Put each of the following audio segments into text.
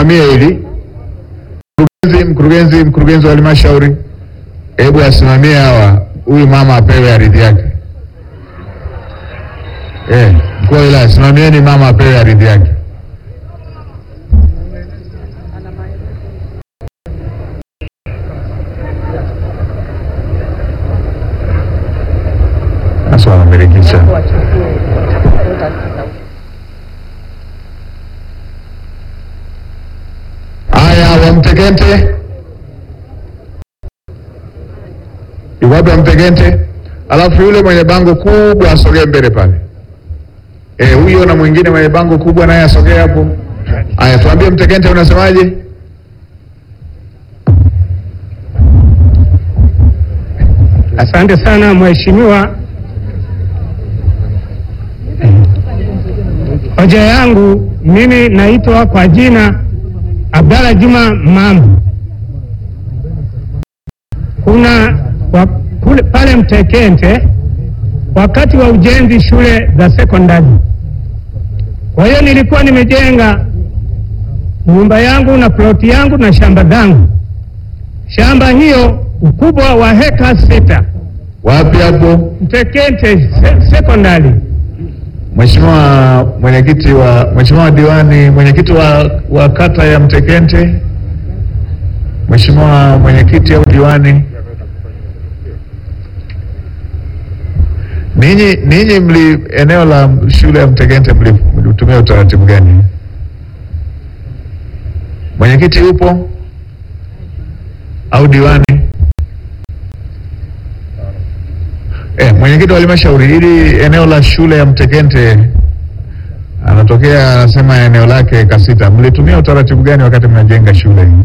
asimamie hili. Mkurugenzi, mkurugenzi, mkurugenzi wa halmashauri, hebu asimamie hawa, huyu mama apewe ardhi yake. Eh, mkuu wa wilaya, simamieni mama apewe ardhi yake. Sasa wanamilikisha. Haya, Wamtekente, yuko wapi Wamtekente? Alafu yule mwenye bango kubwa asogee mbele pale. Eh, huyo na mwingine mwenye bango kubwa naye asogee hapo. Haya, tuambie Mtekente, unasemaje? Asante sana mheshimiwa. Hoja yangu mimi naitwa kwa jina Abdalla Juma Mambo. Kuna wa, kule, pale Mtekente wakati wa ujenzi shule za sekondari. Kwa hiyo nilikuwa nimejenga nyumba yangu na ploti yangu na shamba zangu. Shamba hiyo ukubwa wa heka sita. Wapi hapo? Mtekente se, sekondari. Mheshimiwa mwenyekiti wa Mheshimiwa diwani, mwenyekiti wa, wa kata ya Mtekente, Mheshimiwa mwenyekiti au diwani, ninyi ninyi mli eneo la shule ya Mtekente mli- mlitumia utaratibu gani? Mwenyekiti yupo au diwani? Eh, mwenyekiti wa halmashauri, hili eneo la shule ya Mtekente anatokea anasema eneo lake Kasita, mlitumia utaratibu gani wakati mnajenga shule hii?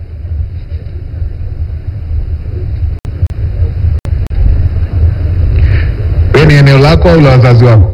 Wewe ni eneo lako au la wazazi wako?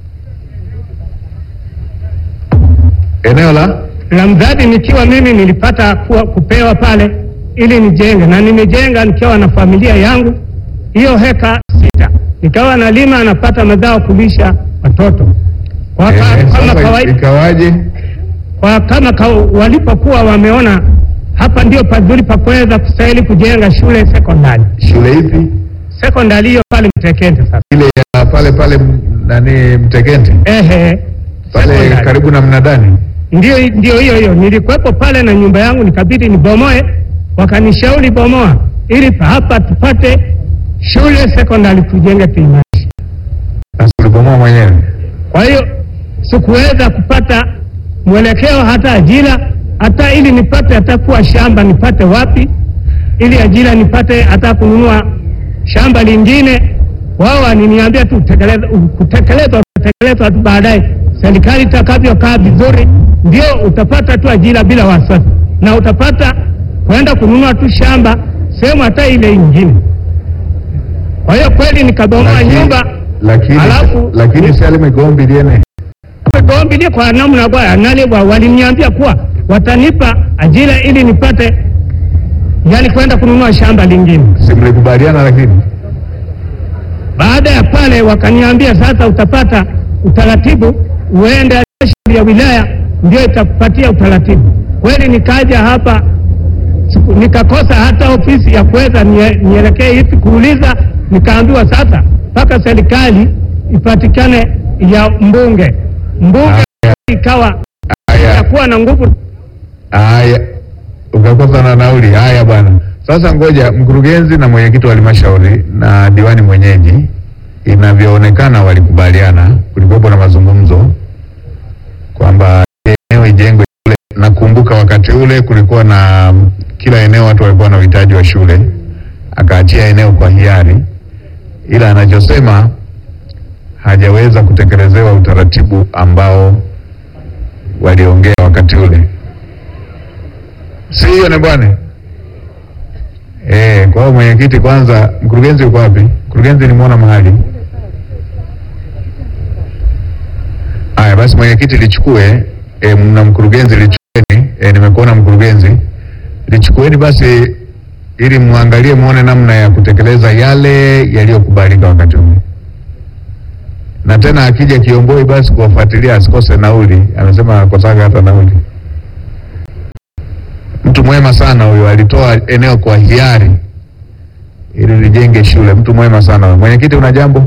Eneo la la mradi nikiwa mimi nilipata kuwa, kupewa pale ili nijenge na nimejenga nikiwa na familia yangu hiyo heka sita, nikawa nalima napata mazao kulisha watoto kwa, ka, eh, kama sasa kawaida, ikawaje? kwa kama ka, walipokuwa wameona hapa ndio pazuri pa kuweza kustahili kujenga shule sekondari. Shule ipi? Sekondari hiyo pale Mtekente sasa, Ile ya pale pale m- nani Mtekente ehe, pale sekondari. karibu na mnadani. Ndio, ndio hiyo hiyo. Nilikuwepo pale na nyumba yangu, nikabidi nibomoe, wakanishauri bomoa, ili pa- hapa tupate shule sekondari tujenge tuimarishe. Sasa ulibomoa mwenyewe. Kwa hiyo sikuweza kupata mwelekeo hata ajira, hata ili nipate hata kuwa shamba nipate wapi, ili ajira nipate hata kununua shamba lingine. Wao waniniambia tu utekeleza- kutekelezwa utatekelezwa tu baadaye, serikali itakavyokaa vizuri, ndio utapata tu ajira bila wasiwasi, na utapata kwenda kununua tu shamba sehemu hata ile ingine. Kwa hiyo kweli nikabomoa Lakini- nyumba lakini Alafu- lakini si alimegombi liene Gombilie kwa namna kwa nani wa waliniambia kuwa watanipa ajira ili nipate yani kwenda kununua shamba lingine. si mlikubaliana, lakini Baada ya pale wakaniambia sasa utapata utaratibu uende halmashauri ya wilaya ndio itakupatia utaratibu. Kweli nikaja hapa siku- nikakosa hata ofisi ya kuweza nie- nielekee hivi kuuliza, nikaambiwa sasa mpaka serikali ipatikane ya mbunge. Mbunge Haya. ikawa haya itakuwa na nguvu haya, ukakosa na nauli. Haya bwana, sasa ngoja mkurugenzi na mwenyekiti wa halmashauri na diwani mwenyeji, inavyoonekana walikubaliana, kulikuwepo na mazungumzo kwamba eneo ijengwe shule. Nakumbuka wakati ule kulikuwa na kila eneo watu walikuwa na uhitaji wa shule, akaachia eneo kwa hiari, ila anachosema hajaweza kutekelezewa utaratibu ambao waliongea wakati ule, si hiyo ni bwana eh? Kwa hiyo mwenyekiti, kwanza, mkurugenzi uko wapi? Mkurugenzi nimuona mahali. Haya basi, mwenyekiti lichukue e, na mkurugenzi lichukueni. E, nimekuona mkurugenzi, lichukueni basi ili muangalie muone namna ya kutekeleza yale yaliyokubalika wakati ule, na tena akija Kiomboi basi kuwafuatilia asikose nauli. Amesema akosaga hata nauli. mtu mwema sana huyo, alitoa eneo kwa hiari ili lijenge shule. Mtu mwema sana huyo. Mwenyekiti, una jambo?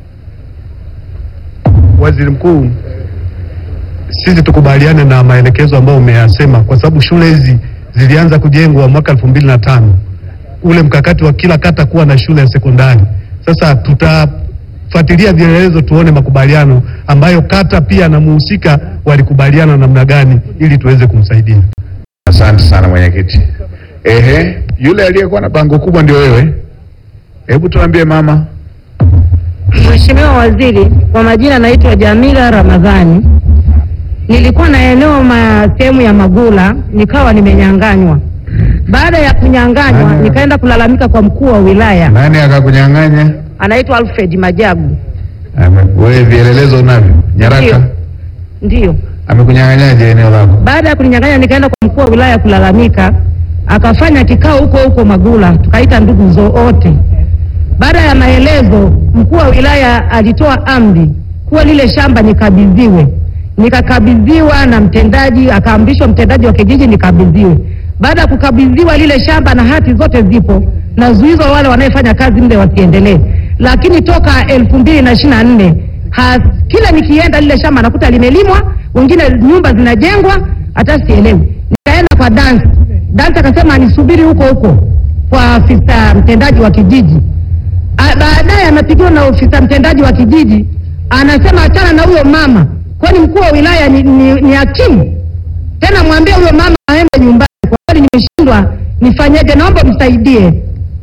Waziri Mkuu, sisi tukubaliane na maelekezo ambayo umeyasema, kwa sababu shule hizi zilianza kujengwa mwaka elfu mbili na tano ule mkakati wa kila kata kuwa na shule ya sekondari. Sasa tutafuatilia vielelezo tuone makubaliano ambayo kata pia na muhusika walikubaliana namna gani ili tuweze kumsaidia. Asante sana mwenyekiti. Ehe, yule aliyekuwa na bango kubwa ndio wewe. Hebu tuambie mama. Mheshimiwa Waziri, kwa majina naitwa Jamila Ramadhani. Nilikuwa na eneo ma sehemu ya Magula nikawa nimenyanganywa. Baada ya kunyanganywa Nani? nikaenda kulalamika kwa mkuu wa wilaya, Nani akakunyang'anya? anaitwa Alfred Majagu. Ame- Wewe vielelezo unavyo? Nyaraka? Ndio. Ndiyo. Amekunyang'anyaje eneo lako? Baada ya kuninyang'anya nikaenda kwa mkuu wa wilaya kulalamika, akafanya kikao huko huko Magula, tukaita ndugu zote. Baada ya maelezo, mkuu wa wilaya alitoa amri kuwa lile shamba nikabidhiwe. Nikakabidhiwa na mtendaji, akaamrishwa mtendaji wa kijiji nikabidhiwe. Baada ya kukabidhiwa lile shamba na hati zote zipo na zuizo wale wanaefanya kazi mle wasiendelee, lakini toka elfu mbili na ishirini na nne ha- kila nikienda lile shamba nakuta limelimwa, wengine nyumba zinajengwa, hata sielewi. Nikaenda kwa dance dance, akasema nisubiri huko huko kwa afisa mtendaji wa kijiji. A- Baadaye anapigiwa na ofisa mtendaji wa kijiji, anasema achana na huyo mama, kwani mkuu wa wilaya ni, ni, ni hakimu tena, mwambie huyo mama aende nyumbani. Kwa kweli nimeshindwa nifanyeje, naomba msaidie.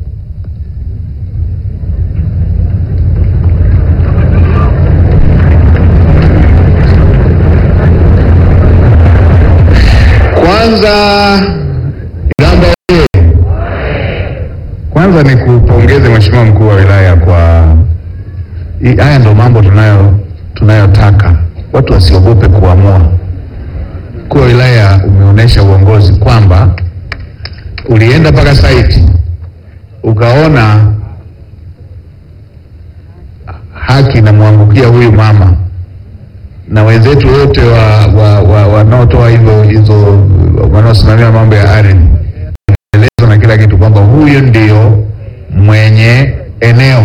Kwanza Iramba oye! Kwanza ni kupongeze Mheshimiwa mkuu wa wilaya kwa hii- haya ndo mambo tunayo tunayotaka, watu wasiogope kuamua. Mkuu wa wilaya umeonyesha uongozi kwamba ulienda mpaka site ukaona haki inamwangukia huyu mama na wenzetu wote wa wa- wa- wanaotoa hivyo hizo wanaosimamia mambo ya ardhi elezo na kila kitu kwamba huyu ndio mwenye eneo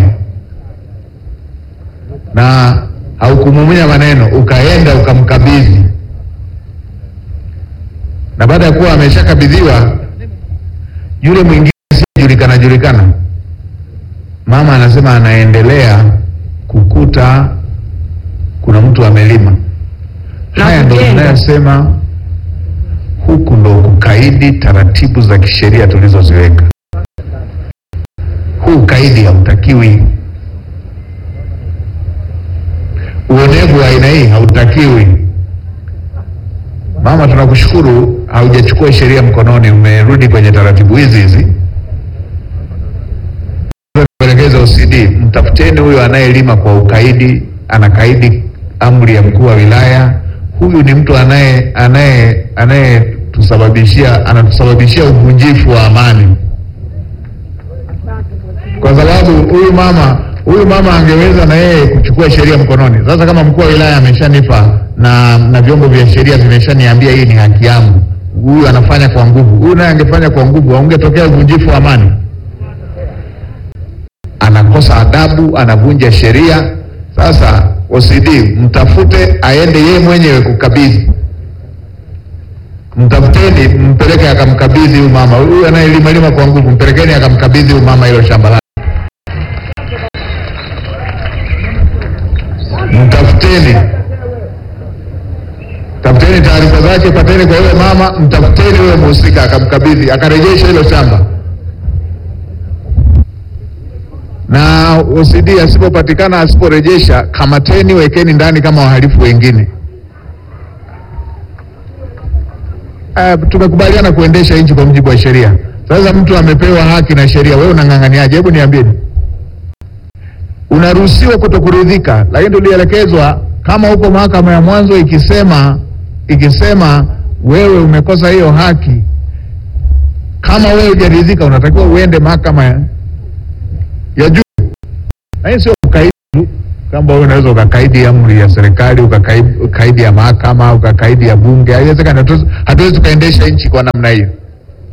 na haukumumunya maneno, ukaenda ukamkabidhi, na baada ya kuwa ameshakabidhiwa yule mwingine sijulikana julikana, mama anasema anaendelea kukuta kuna mtu amelima. Na Haya ndo kujenga. tunayosema, huku ndo kukaidi taratibu za kisheria tulizoziweka. Huu ukaidi hautakiwi, uonevu wa aina hii hautakiwi. Mama, tunakushukuru, haujachukua sheria mkononi, umerudi kwenye taratibu hizi hizi. Kuelekeza OCD, mtafuteni huyo anayelima kwa ukaidi, anakaidi amri ya mkuu wa wilaya. Huyu ni mtu anaye anaye anayetusababishia anatusababishia uvunjifu wa amani, kwa sababu huyu mama huyu mama angeweza na yeye kuchukua sheria mkononi. Sasa kama mkuu wa wilaya ameshanipa na na vyombo vya sheria vimeshaniambia hii ni haki yangu, huyu anafanya kwa nguvu, huyu naye angefanya kwa nguvu, aungetokea uvunjifu wa amani anakosa adabu, anavunja sheria. Sasa OCD mtafute, aende yeye mwenyewe kukabidhi, mtafuteni, mpeleke akamkabidhi huyu mama, huyu anayelima lima kwa nguvu, mpelekeni akamkabidhi huyu mama hilo shamba lake. Mtafuteni, tafuteni taarifa zake, pateni kwa yule mama, mtafuteni huyo mhusika, akamkabidhi, akarejesha hilo shamba na OCD asipopatikana, asiporejesha, kamateni, wekeni ndani kama wahalifu wengine. Uh, tumekubaliana kuendesha nchi kwa mujibu wa sheria. Sasa mtu amepewa haki na sheria, wewe unang'ang'aniaje? Hebu niambie, unaruhusiwa kutokuridhika, lakini tulielekezwa kama huko mahakama ya mwanzo ikisema ikisema wewe umekosa hiyo haki, kama wewe hujaridhika, unatakiwa uende mahakama ya ya juu. Na hii sio ukaidi tu, kwamba wewe unaweza ukakaidi amri ya serikali ukakaidi ukaidi ya mahakama ukakaidi ya bunge. Haiwezekani, hatuwezi- hatuwezi tukaendesha nchi kwa namna hiyo.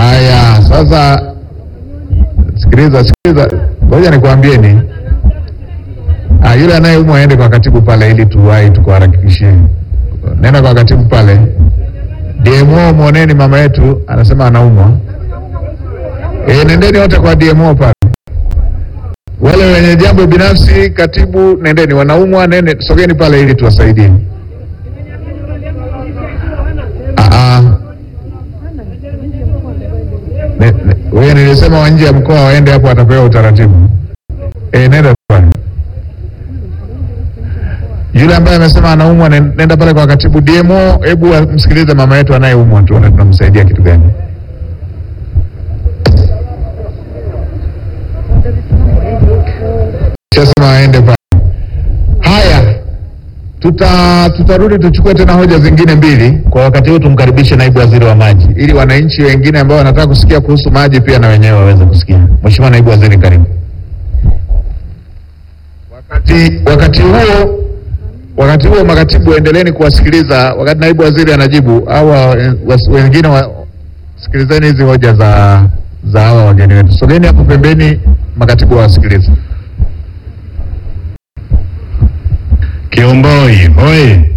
Haya, sasa sikiliza, sikiliza, ngoja nikwambieni. Ah, yule anayeumwa aende kwa katibu pale, ili tuwahi tukuharakishie. Nenda kwa katibu pale. DMO mwoneni mama yetu anasema anaumwa. E, nendeni wote kwa DMO pale. Wale wenye jambo binafsi, katibu, nendeni. Wanaumwa, nende sogeni pale ili tuwasaidie. Ah, ah. Ne- ne- Wewe nilisema wa nje ya mkoa waende hapo, watapewa utaratibu. E, nenda pale. Yule ambaye amesema anaumwa, nen- nenda pale kwa katibu DMO. Hebu msikilize mama yetu anayeumwa, tuone tunamsaidia kitu gani. Shasema aende pale. Haya, tuta tutarudi tuchukue tena hoja zingine mbili. Kwa wakati huu tumkaribishe naibu waziri wa maji, ili wananchi wengine ambao wanataka kusikia kuhusu maji pia na wenyewe waweze kusikia. Mheshimiwa naibu waziri, karibu. Wakati wakati huo wakati huo makatibu endeleeni kuwasikiliza wakati naibu waziri anajibu, au wengine wa, sikilizeni hizi hoja za za hawa wageni wetu. Sogeni hapo pembeni, makatibu wawasikilize. Kiomboi hoye!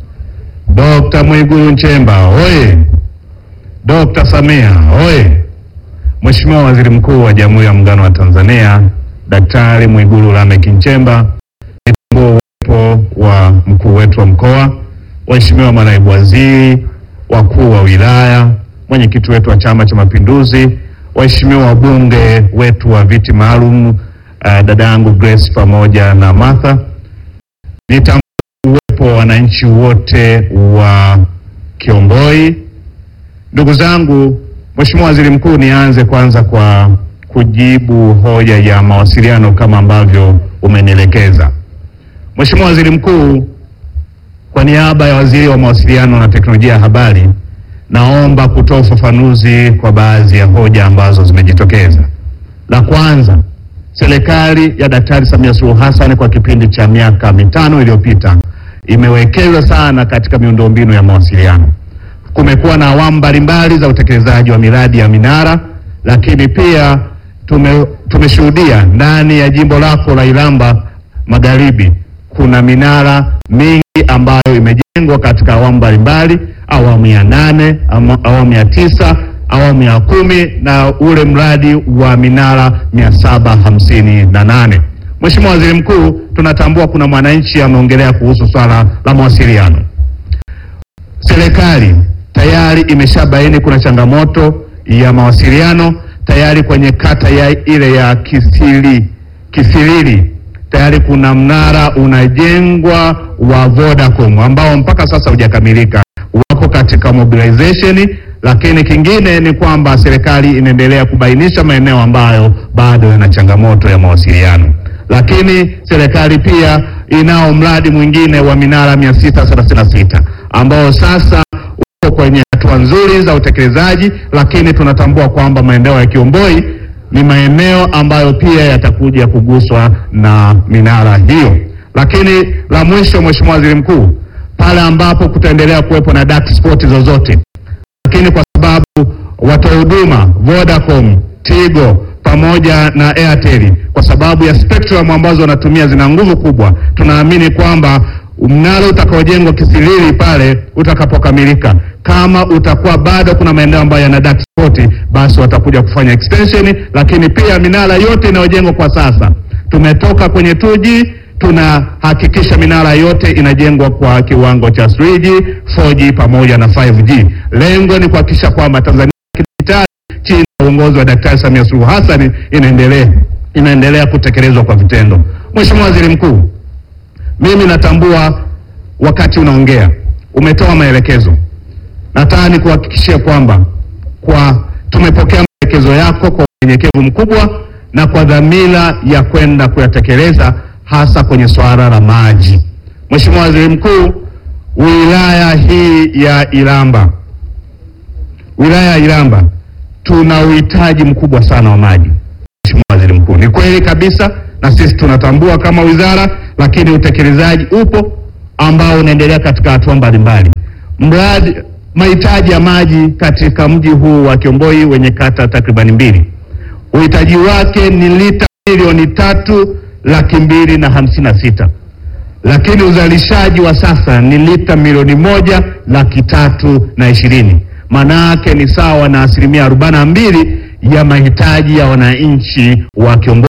Dr. Mwigulu Nchemba hoye! Dr. Samia hoye! Mheshimiwa Waziri Mkuu wa Jamhuri ya Muungano wa Tanzania Daktari Mwigulu Lameck Nchemba, nitambue uwepo wa mkuu wetu wa mkoa, waheshimiwa manaibu waziri, wakuu wa wilaya, mwenyekiti wetu wa Chama cha Mapinduzi, waheshimiwa wabunge wetu wa viti maalum, uh, dada yangu Grace pamoja na Martha nitambue uwepo wa wananchi wote wa Kiomboi. Ndugu zangu, Mheshimiwa Waziri Mkuu, nianze kwanza kwa kujibu hoja ya mawasiliano kama ambavyo umenielekeza. Mheshimiwa Waziri Mkuu, kwa niaba ya Waziri wa Mawasiliano na Teknolojia ya Habari, naomba kutoa ufafanuzi kwa baadhi ya hoja ambazo zimejitokeza. La kwanza, serikali ya Daktari Samia Suluhu Hassan kwa kipindi cha miaka mitano iliyopita imewekeza sana katika miundombinu ya mawasiliano. Kumekuwa na awamu mbalimbali za utekelezaji wa miradi ya minara, lakini pia tume, tumeshuhudia ndani ya jimbo lako la Iramba Magharibi kuna minara mingi ambayo imejengwa katika awamu mbalimbali, awamu ya nane, ama- awamu ya tisa, awamu ya kumi na ule mradi wa minara mia saba hamsini na nane. Mheshimiwa Waziri Mkuu, tunatambua kuna mwananchi ameongelea kuhusu swala la mawasiliano. Serikali tayari imeshabaini kuna changamoto ya mawasiliano tayari kwenye kata ya ile ya Kisili, Kisilili tayari kuna mnara unajengwa wa Vodacom ambao mpaka sasa hujakamilika, wako katika mobilization. Lakini kingine ni kwamba serikali inaendelea kubainisha maeneo ambayo bado yana changamoto ya mawasiliano, lakini serikali pia inao mradi mwingine wa minara 636 ambao sasa uko kwenye hatua nzuri za utekelezaji, lakini tunatambua kwamba maeneo ya Kiomboi ni maeneo ambayo pia yatakuja kuguswa na minara hiyo. Lakini la mwisho, Mheshimiwa Waziri Mkuu, pale ambapo kutaendelea kuwepo na dark spot zozote, lakini kwa sababu watoa huduma Vodacom, Tigo pamoja na Airtel kwa sababu ya spectrum ambazo wanatumia zina nguvu kubwa, tunaamini kwamba mnara utakaojengwa Kisilili pale utakapokamilika, kama utakuwa bado kuna maeneo ambayo yana dark spot, basi watakuja kufanya extension. Lakini pia minara yote inayojengwa kwa sasa, tumetoka kwenye 2G tunahakikisha minara yote inajengwa kwa kiwango cha 3G, 4G pamoja na 5G. Lengo ni kuhakikisha kwamba Tanzania kidijitali chini ya uongozi wa Daktari Samia Suluhu Hassan inaendelea inaendelea kutekelezwa kwa vitendo. Mheshimiwa Waziri Mkuu, mimi natambua wakati unaongea umetoa maelekezo. Nataka nikuhakikishie kwamba kwa tumepokea maelekezo yako kwa unyenyekevu mkubwa na kwa dhamira ya kwenda kuyatekeleza hasa kwenye swala la maji. Mheshimiwa Waziri Mkuu, wilaya hii ya Iramba, wilaya ya Iramba tuna uhitaji mkubwa sana wa maji. Mheshimiwa Waziri Mkuu, ni kweli kabisa na sisi tunatambua kama wizara, lakini utekelezaji upo ambao unaendelea katika hatua mbalimbali. Mradi mahitaji ya maji katika mji huu wa Kiomboi wenye kata takribani mbili. Uhitaji wake ni lita milioni tatu laki mbili na hamsini na sita lakini uzalishaji wa sasa ni lita milioni moja laki tatu na ishirini. Maana yake ni sawa na asilimia arobaini na mbili ya mahitaji ya wananchi wa Kiomboi.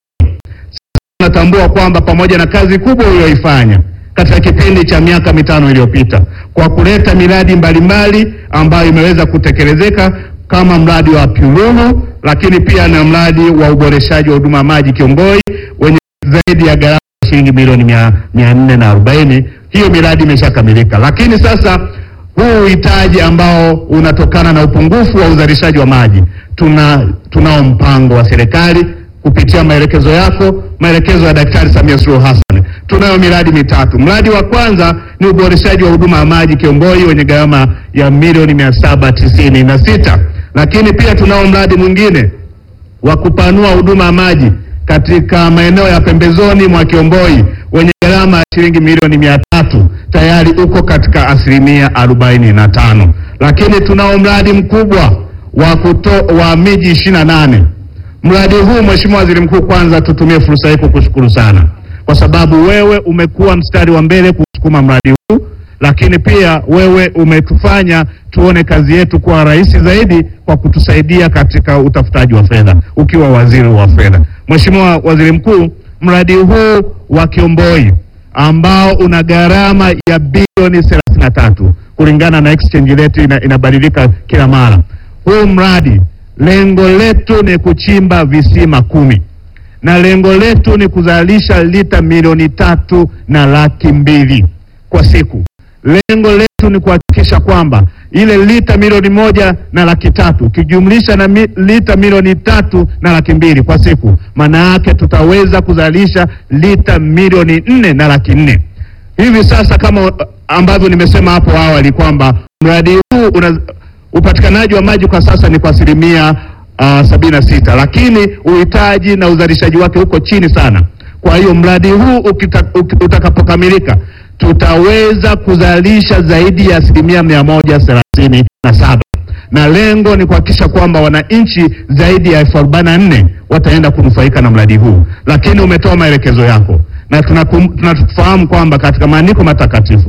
Tunatambua kwamba pamoja na kazi kubwa uliyoifanya katika kipindi cha miaka mitano iliyopita kwa kuleta miradi mbalimbali ambayo imeweza kutekelezeka kama mradi wa Pyulumu, lakini pia na mradi wa uboreshaji wa huduma ya maji Kiomboi wenye zaidi ya gharama ya shilingi milioni mia, mia nne na arobaini. Hiyo miradi imeshakamilika, lakini sasa huu uhitaji ambao unatokana na upungufu wa uzalishaji wa maji, tuna tunao mpango wa serikali kupitia maelekezo yako, maelekezo ya Daktari Samia Suluhu Hassan. Tunayo miradi mitatu. Mradi wa kwanza ni uboreshaji wa huduma ya maji Kiomboi wenye gharama ya milioni mia saba tisini na sita, lakini pia tunao mradi mwingine wa kupanua huduma ya maji katika maeneo ya pembezoni mwa Kiomboi wenye gharama ya shilingi milioni mia tatu tayari uko katika asilimia arobaini na tano, lakini tunao mradi mkubwa wa kuto, wa miji ishirini na nane. Mradi huu Mheshimiwa Waziri Mkuu, kwanza tutumie fursa hii kukushukuru sana kwa sababu wewe umekuwa mstari wa mbele kusukuma mradi huu, lakini pia wewe umetufanya tuone kazi yetu kuwa rahisi zaidi kwa kutusaidia katika utafutaji wa fedha ukiwa waziri wa fedha. Mheshimiwa Waziri Mkuu, mradi huu wa Kiomboi ambao una gharama ya bilioni 33 kulingana na exchange rate ina, inabadilika kila mara. Huu mradi lengo letu ni kuchimba visima kumi na lengo letu ni kuzalisha lita milioni tatu na laki mbili kwa siku. Lengo letu ni kuhakikisha kwamba ile lita milioni moja na laki tatu ukijumlisha na mi, lita milioni tatu na laki mbili kwa siku, maana yake tutaweza kuzalisha lita milioni nne na laki nne hivi sasa, kama ambavyo nimesema hapo awali kwamba mradi huu una upatikanaji wa maji kwa sasa ni kwa asilimia uh, sabini na sita, lakini uhitaji na uzalishaji wake uko chini sana. Kwa hiyo mradi huu ukita, uk, utakapokamilika tutaweza kuzalisha zaidi ya asilimia mia moja thelathini na saba na lengo ni kuhakikisha kwamba wananchi zaidi ya elfu arobaini na nne wataenda kunufaika na mradi huu, lakini umetoa maelekezo yako na tunafahamu kwamba katika maandiko matakatifu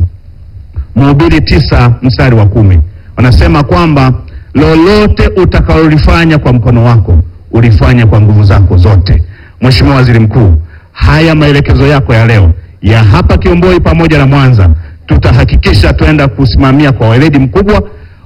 Mhubiri tisa mstari wa kumi wanasema kwamba lolote utakalolifanya kwa mkono wako ulifanya kwa nguvu zako zote. Mheshimiwa Waziri Mkuu, haya maelekezo yako ya leo ya hapa Kiomboi pamoja na Mwanza tutahakikisha tuenda kusimamia kwa weledi mkubwa,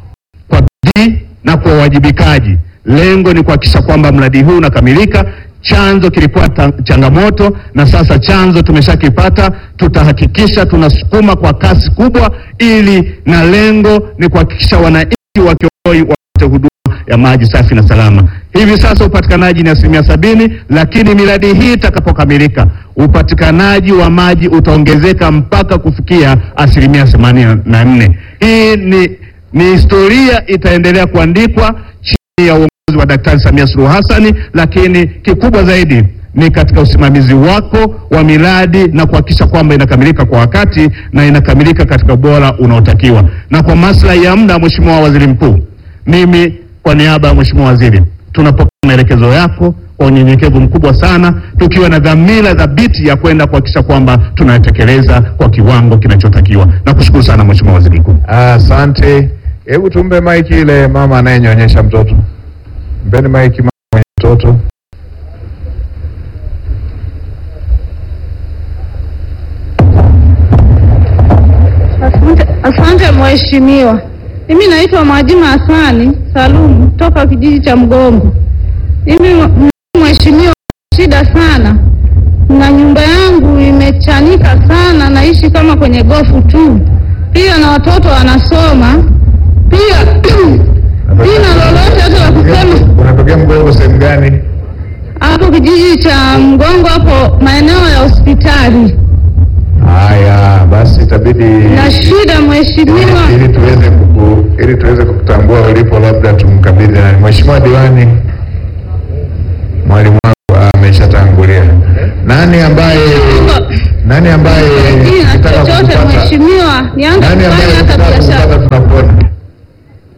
kwa bidii na kwa uwajibikaji. Lengo ni kuhakikisha kwamba mradi huu unakamilika. Chanzo kilikuwa changamoto na sasa chanzo tumeshakipata. Tutahakikisha tunasukuma kwa kasi kubwa, ili na lengo ni kuhakikisha wananchi wa Kiomboi wapate huduma ya maji safi na salama. Hivi sasa upatikanaji ni asilimia sabini, lakini miradi hii itakapokamilika upatikanaji wa maji utaongezeka mpaka kufikia asilimia themanini na nne. Hii ni, ni historia itaendelea kuandikwa chini ya uongozi wa Daktari Samia Suluhu Hassan, lakini kikubwa zaidi ni katika usimamizi wako wa miradi na kuhakikisha kwamba inakamilika kwa wakati na inakamilika katika ubora unaotakiwa. Na kwa maslahi ya muda, Mheshimiwa Waziri Mkuu, mimi kwa niaba ya Mheshimiwa Waziri tunapokea maelekezo yako kwa unyenyekevu mkubwa sana, tukiwa na dhamira thabiti ya kwenda kuhakikisha kwamba tunatekeleza kwa kiwango kinachotakiwa. Nakushukuru sana Mheshimiwa Waziri Mkuu. Asante. Hebu tumpe maiki ile mama anayenyonyesha mtoto. Mpeni maiki mama mwenye mtoto. Asante, asante mheshimiwa. Mimi naitwa Mwajima Hasani Salumu toka kijiji cha Mgongo. Mimi mheshimiwa, shida sana na nyumba yangu imechanika sana, naishi kama kwenye gofu tu, pia na watoto wanasoma pia sina lolote hata la kusema. Unatokea Mgongo sehemu gani? Hapo kijiji cha Mgongo, hapo maeneo ya hospitali Haya, basi itabidi na shida mheshimiwa. ili tuweze kuku, ili tuweze kukutambua ulipo, labda tumkabidhi nani. Mheshimiwa Diwani, mwalimu wako ameshatangulia. Nani ambaye nani ambaye Sina ukitaka chochote kukupata- mheshimiwa, nianze nani ambaye kufanya hata ukitaka biashara. kukupata tunakuona?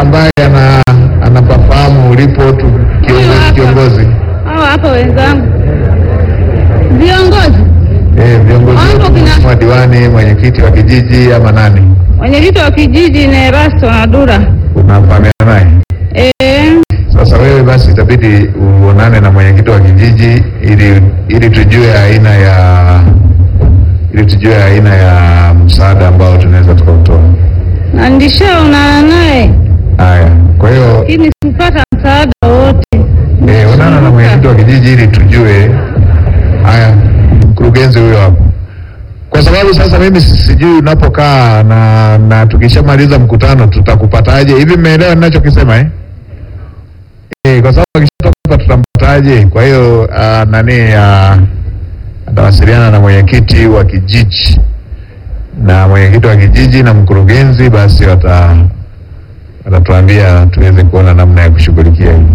ambaye ana anapafahamu ulipo tu kiongozi, hapa. kiongozi. Hao hapa wenzangu viongozi, Eh, viongozi Hapo wetu, kina- mheshimiwa diwani, mwenyekiti wa kijiji ama nani, mwenyekiti wa kijiji ni Erasto Nadura. unafahamiana naye? Eh, Sasa wewe basi itabidi uonane na mwenyekiti wa kijiji ili ili tujue aina ya ili tujue aina ya msaada ambao tunaweza tukautoa. na ndishaonana naye Haya, kwa hiyo lakini sikupata msaada wowote. eh, onana na mwenyekiti wa kijiji ili tujue. Haya, mkurugenzi huyo hapo, kwa sababu sasa mimi si- sijui unapokaa na na tukishamaliza mkutano tutakupataje? Hivi mmeelewa ninachokisema eh? Eh, kwa sababu akishatoka hapa tutampataje? Kwa hiyo ah, nani ah, atawasiliana na mwenyekiti wa kijiji na mwenyekiti wa kijiji na mkurugenzi, basi wata watatuambia tuweze kuona namna ya kushughulikia hili.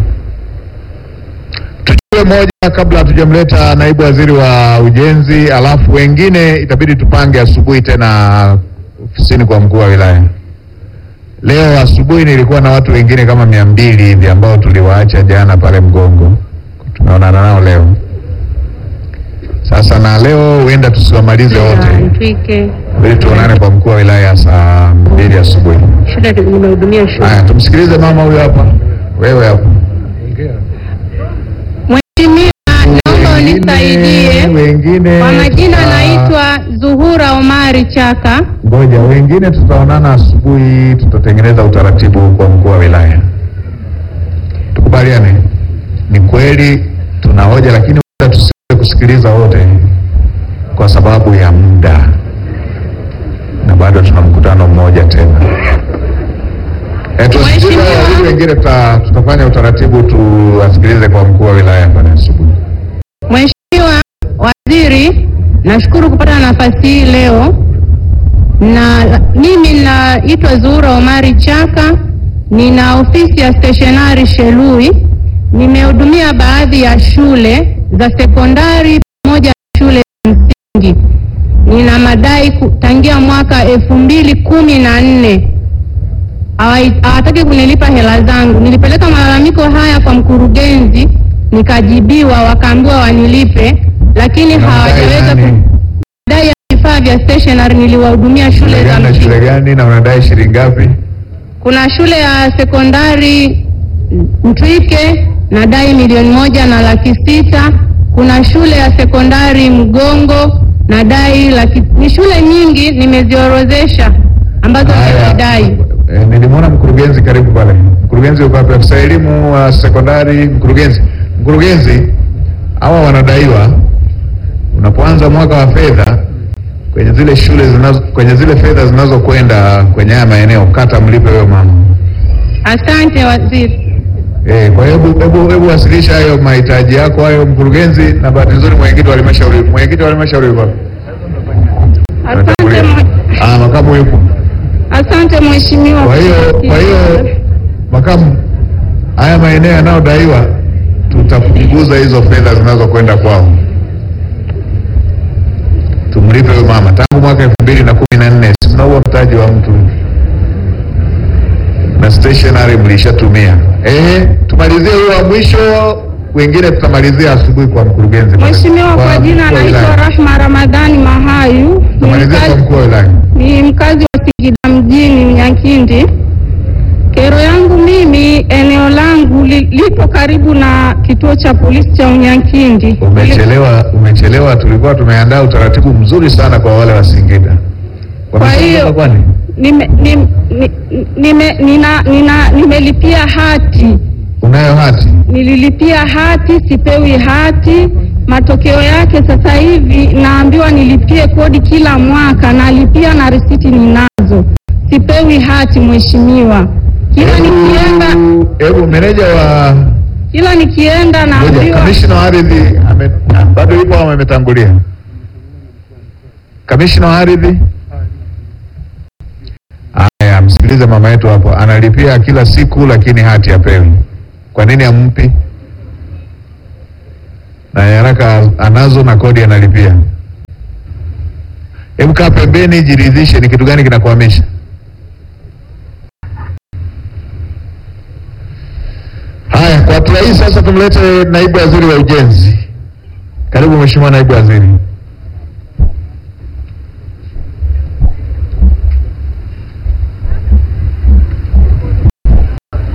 Tujue moja kabla hatujamleta naibu waziri wa ujenzi, alafu wengine itabidi tupange asubuhi tena ofisini kwa mkuu wa wilaya. Leo asubuhi nilikuwa na watu wengine kama mia mbili hivi ambao tuliwaacha jana pale Mgongo, tumeonana nao leo. Sasa na leo huenda tusiwamalize wote, Mtwike ili tuonane kwa mkuu wa wilaya saa mbili asubuhi. shule nimehudumia shule. Haya, tumsikilize mama huyo hapa, wewe hapo. Mheshimiwa, naomba unisaidie. wengine Kwa majina tuta- naitwa Zuhura Omari Chaka. Ngoja, wengine tutaonana asubuhi, tutatengeneza utaratibu kwa mkuu wa wilaya. Tukubaliane, ni kweli tuna hoja, lakini muda tusiweze kusikiliza wote kwa sababu ya muda, na bado tuna mkutano mmoja tena. Eh, tuwasikilize Mheshimiwa. wawili wengine, tuta- tutafanya utaratibu tuwasikilize kwa mkuu wa wilaya pale asubuhi. Mheshimiwa Waziri, nashukuru kupata nafasi hii leo, na mimi naitwa Zuhura Omari Chaka, nina ofisi ya stationari Shelui. Nimehudumia baadhi ya shule za sekondari pamoja na shule za msingi. Nina madai ku- tangia mwaka elfu mbili kumi na nne hawai- hawataki kunilipa hela zangu. Nilipeleka malalamiko haya kwa mkurugenzi, nikajibiwa, wakaambiwa wanilipe, lakini hawajaweza nani? ku- dai ya vifaa vya stationery. Niliwahudumia shule Shule za gani na shule msingi. gani, na unadai shilingi ngapi? Kuna shule ya sekondari Mtwike nadai milioni moja na laki sita. Kuna shule ya sekondari Mgongo nadai laki. Ni shule nyingi nimeziorodhesha ambazo Haya, nimedai. eh, nilimwona mkurugenzi karibu pale. Mkurugenzi uko wapi? Afisa elimu wa sekondari, mkurugenzi. Mkurugenzi, hawa wanadaiwa. Unapoanza mwaka wa fedha kwenye zile shule zinazo, kwenye zile fedha zinazokwenda kwenye haya maeneo, kata mlipe huyo mama. Asante waziri. Eh, kwa hiyo hebu hebu hebu wasilisha hayo mahitaji yako hayo mkurugenzi, na bahati nzuri mwenyekiti wa halmashauri mwenyekiti wa halmashauri yuko wapi? Asante, mwe- Ah, makamu yupo. asante mheshimiwa. Kwa hiyo kwa hiyo makamu, haya maeneo yanayodaiwa tutapunguza hizo fedha zinazokwenda kwao, tumlipe huyo mama. Tangu mwaka elfu mbili na kumi na nne si mnaua mtaji wa mtu na stationery mlishatumia. Eh, tumalizie huyo wa mwisho, wengine tutamalizia asubuhi kwa mkurugenzi. Mheshimiwa, kwa jina mkuu wa naitwa wilaya. Rahma Ramadhani Mahayu, ni Tutamalizia kwa mkazi, mkuu wa wilaya. ni mkazi wa Singida mjini Mnyakindi. Kero yangu mimi, eneo langu li, lipo karibu na kituo cha polisi cha Unyakindi. Umechelewa, umechelewa. Tulikuwa tumeandaa utaratibu mzuri sana kwa wale wa Singida. Wameshaondoka hiyo- kwani? Nime, nim- ni- nime, nina, nina, nimelipia hati Unayo hati? nililipia hati, sipewi hati. Matokeo yake sasa hivi naambiwa nilipie kodi kila mwaka, nalipia na risiti ninazo, sipewi hati mheshimiwa. Kila nikienda Hebu- Hebu meneja wa kila nikienda ngoja, naambiwa kamishna wa ardhi ame- ah, bado yupo au ametangulia? Kamishna wa ardhi, haya, msikilize mama yetu hapo, analipia kila siku lakini hati hapewi. Kwa nini ampi? Na nyaraka anazo na kodi analipia. Hebu kaa pembeni, jiridhishe ni kitu gani kinakuhamisha. hatua hii sasa tumlete naibu waziri wa ujenzi. Karibu Mheshimiwa naibu waziri.